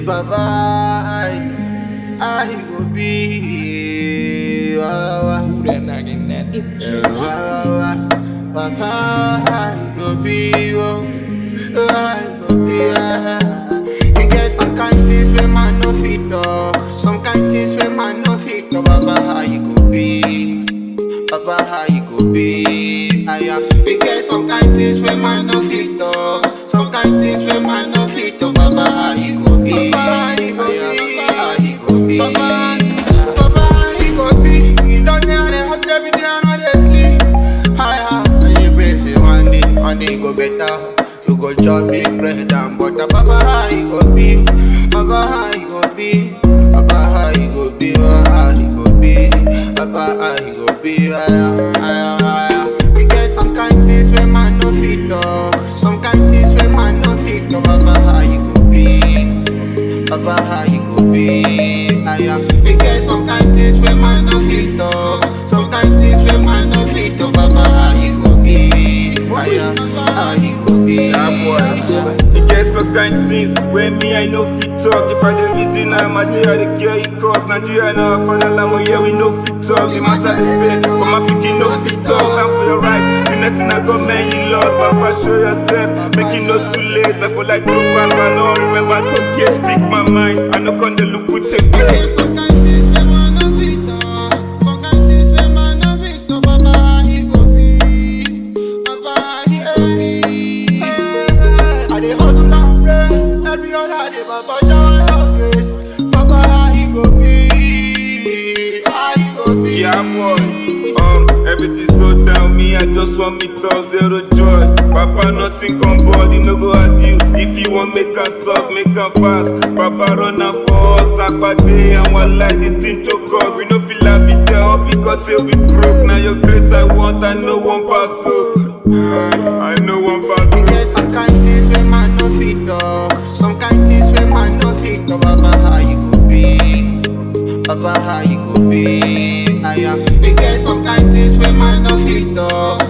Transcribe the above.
Baba, I, I go be. Wah, wah. Who that nagging that? It's Yeah, true. wah, wah, wah. Papa, I go be. Oh, I go be. ah. You get some kind things where man no fit talk. Some kind things where man no fit talk. Baba, how you go be? Baba, how you go be? I am. You get some kind things where man no fit talk. Some kind things where man no fit talk. Baba, how you go be? Baba, how you go be? How you go be? Baba, Baba, how you go be? You don't know the house every day and all they sleep. I have I pray say one day, one day go better. You go chop me bread and butter. Baba, how you go be? Baba, how you go be? Baba, how you go be? Baba, how you go be? Baba, how you go be? Aya, aya, aya. We get some kind things where man no fit talk. Some kind things where man no fit talk. Baba, how you go be? Baba, how you go be? Aya, we get some kind things where man no fit talk. Some kind things where man no fit talk. Baba, how you go be? Aya, how you go be? Yeah, boy. You get some kind things where me I no fit talk. If I the reason I'm a Nigeria, the girl you cross Nigeria now I find out like yeah we no fit talk. The matter the pay, but my pikin no fit talk. Time for your right, you nothing I got man you love. Papa show yourself, make it not too late. I feel like true back, I know remember to get speak my mind. I know con the look with your We face. get some kind things where man no fit talk. Some kind things where man no fit talk. Baba, how you go be? Baba, how you go be? I dey hustle and pray every other day. Baba, shower your grace. Baba, how you go be? How you go be? Yeah, boy. Um, everything so down me. I just want me talk zero joy. Papa, nothing come body, no go at you. If you want make us suck, make us fast. Papa, run out for us. Akpate and one like the thing choke us. We no feel like it up because say we broke. Now your grace I want, I know one pass so. I know one pass We so. get some kind things where man no fit talk. Some kind things where man no fit talk. Baba, how you go be? Baba, how you go be? Aya. We get some kind things where man no fit talk.